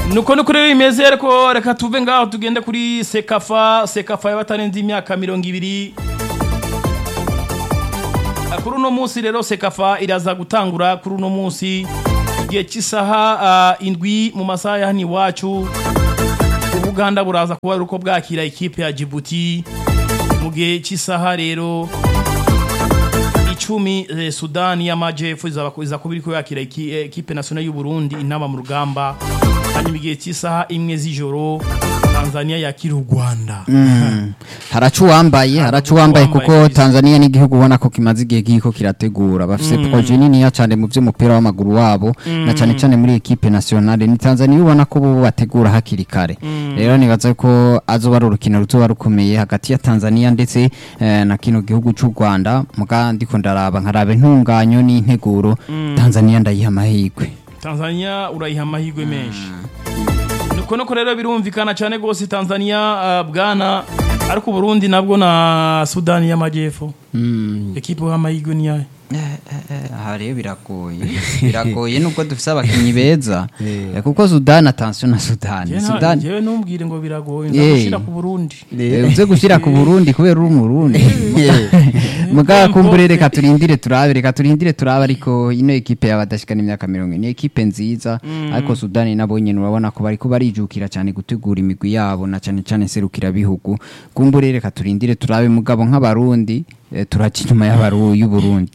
nuko nuko rero bimeze ariko reka tuve ngaho tugende kuri sekafa sekafa y'abatarenze imyaka mirongo ibiri kuri uno munsi rero sekafa iraza gutangura kuri uno munsi igihe cy'isaha ah, indwi mu masaha ya hano iwacu ubuganda buraza kuba ari uko bwakira ikipe ya jibuti mu gihe cy'isaha rero icumi eh, sudani y'amajyepfo izaba iza kuba iri yakira iki- eh, ikipe nasionali y'u Burundi inama mu rugamba hanyuma igihe cy'isaha imwe z'ijoro tanzania yakira u rwanda haraca uwambaye haraca uwambaye uwambaye kuko kabisa. tanzania n'igihugu ubona ko kimaze igihe giko kirategura bafise proje niniya cyane mu by'umupira w'amaguru wabo na cyane cyane muri ekipe nationale ni tanzania ubona ko bo bategura hakiri kare rero nibaza ko azoba ari urukino ruzoba rukomeye hagati ya tanzania ndetse eh, na kino gihugu cy'u rwanda muga ndiko ndaraba nkaraba intunganyo n'integuro tanzania ndayiha amahirwe tanzania urayiha amahirwe menshi nuko nuko rero birumvikana cyane rwose tanzania ah, bwana ariko uburundi nabwo na sudani y'amajyepfo ekipe uha amahirwe ni yayo aha rero biragoye biragoye nubwo dufise abakinnyi beza Eh, kuko sudani atansiyo na sudani sudani jewe ntumbwire ngo biragoye Eh. nzagushira ku burundi Eh, uze gushyira ku burundi kubera uri umurundi mugabo kumbure reka turindire turabe reka turindire turabe ariko ino ekipe y'abadashikana imyaka mirongo ine ni ekipe nziza ariko sudani nabo nyene urabona ko bariko barijukira cyane gutegura imigwi yabo na cyane cyane serukira bihugu kumbure reka turindire turabe mugabo nk'abarundi eh, turaca inyuma y'abaru y'uburundi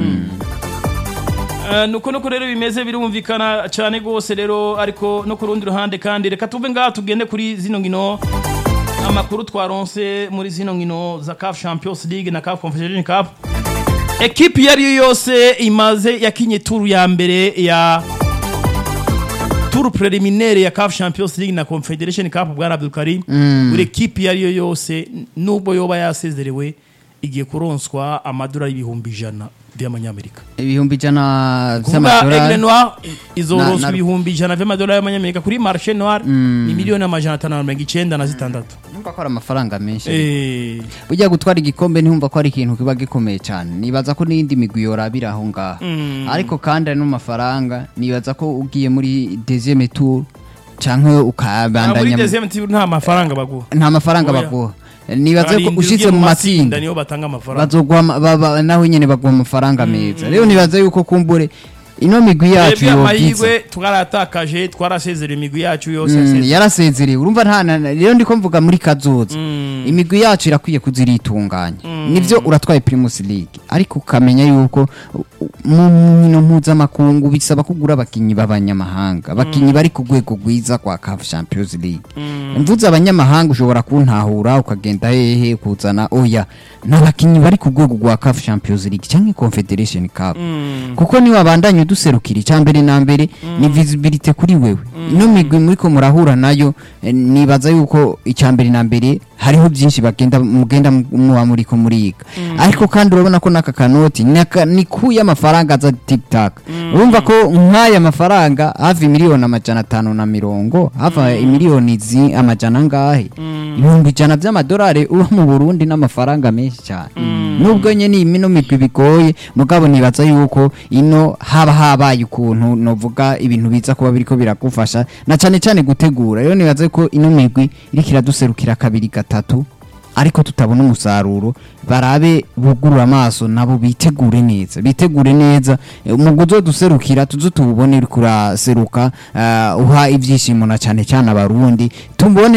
Eh, nuko nuko rero bimeze birumvikana cyane rwose rero ariko no ku rundi ruhande kandi reka tuve ngaha tugende kuri zino nkino amakuru twaronse muri zino nkino za CAF Champions League na CAF Confederation Cup ekipi iyo ari yo yose imaze yakinye turu ya mbere ya turu preliminaire ya CAF Champions League na Confederation Cup bwana Abdulkarim buri ekipi iyo ari yo yose nubwo yoba yasezerewe igiye kuronswa amadolari ibihumbi ijana by'amanyamerika ibihumbi ijana kuvuga Aigle vy'amadolari Noir Na- izoronswa na- ibihumbi ijana vy'amadolari y'amanyamerika kuri marché noir ni miliyoni amajana atanu na mirongo icenda na zitandatu numva ko ari amafaranga menshi Eh, ujya gutwara igikombe ntihumva ko ari ikintu kiba gikomeye cyane nibaza ko n'iyindi migwi yorabira aho ngaho ariko kandi ari n'amafaranga nibaza ko ugiye muri deuxième tour cyangwa ah, muri ukabandanya deuxième tour nta mafaranga baguha nta mafaranga Oya. baguha nibaza ko Barindwi ushitse ugiye mu matsinda niyo batanga amafaranga bazoguha ama- ba- ba- naho nyene baguha amafaranga meza rero nibaza yuko kumbure ino migwi yacu twebwe yogiza amahirwe twaratakaje twarasezera imigwi yacu yose Mm, yasezeye. yarasezerewe urumva nta na- na- rero ndiko mvuga muri kazoza Mm. imigwi yacu irakwiye kuziritunganya nivyo uratwaye primus league ariko ukamenya yuko u- u- mu nkino mpuzamakungu bisaba kugura abakinyi b'abanyamahanga abakinyi bari ku rwego rwiza kwa CAF Champions League mvuze abanyamahanga ushobora kuntahura ukagenda hehe kuzana oya n'abakinyi bari ku rwego rwa CAF Champions League cyangwa Confederation Cup kuko niwe abandanya uduserukira icya mbere na mbere ni visibility kuri wewe ino migwi muriko murahura nayo eh, nibaza yuko icya mbere na mbere hariho byinshi bagenda mugenda mu- muba muriko muriga ariko kandi urabona ko n'aka kanoti naka- ni kuya amafaranga aza tiktak urumva ko nk'aya mafaranga hafi miliyoni amajana atanu na mirongo hafi miliyoni zi amajana angahe ibihumbi ijana by'amadolari uba mu burundi n'amafaranga menshi cyane nubwo nyine ino migwi bigoye mugabo nibaza yuko ino haba habaye ukuntu novuga ibintu biza kuba biriko biragufasha na cyane cyane gutegura rero nibaza ko ino migwi iriko iraduserukira kabiri gatatu ariko tutabona umusaruro barabe bugurura amaso nabo bitegure neza bitegure neza Eh, umugwi uzoduserukira tuzo tuwubone uriko uraseruka eh, uha ivyishimo na cyane cyane abarundi tubone